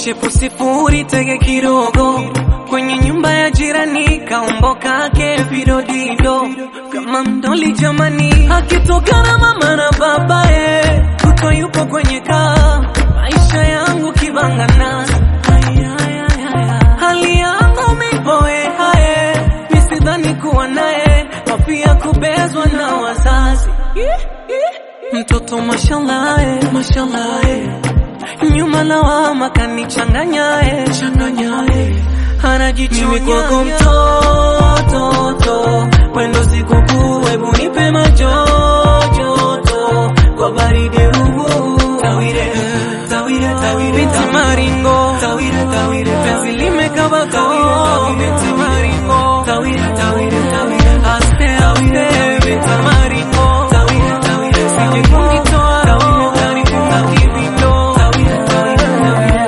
shepu sifuri tege kidogo kwenye nyumba ya jirani kaumboka ke vidodido kama mdoli jamani akitokana mama na babaye kuto yupo kwenye kaa maisha yangu kibangana Ay, ay, ay, ay, ay. hali yangu mipoe haye misidhani kuwa naye wapia kubezwa na wazazi mtoto mashallah eh, mashallah eh. nyuma lawama kanichanganyae changanyae anajichomia kwako mtoto wendo sikukuu hebu nipe majojoto kwa baridi huu tawire tawire tawire binti maringo tawire tawire penzi limekaba tawire binti maringo tawire tawire tawire aste aste binti maringo tawire tawire sije kunitoa roho kanifunga kivindo tawire tawire tawire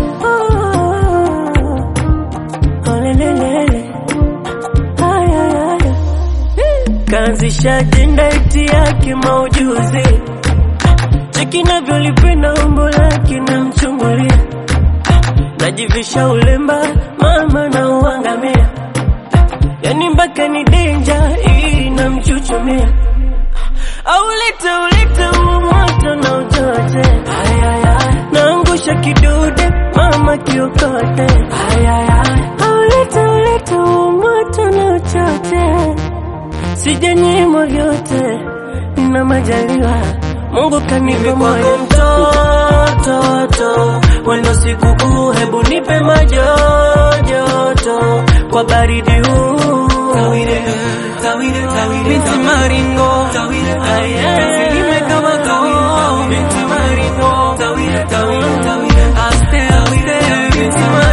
Kaanzisha ajenda eti yake maujuzi, cheki navyolipenda umbo lake namchungulia, najivisha ulemba mama na uangamia, yani mpaka ni denja hii namchuchumia, au lete ulete huo moto na uchoche, naangusha kidude mama kiokote, au lete ulete huo moto na uchoche sijanyimwa vyote na majaliwa Mungu kanipa moyo mtoto wendo sikukuu, hebu nipe majojoto kwa baridi huu tawire tawire tawire binti maringo tawire tawire penzi limekaba tawire binti maringo tawire tawire tawire aste aste binti maringo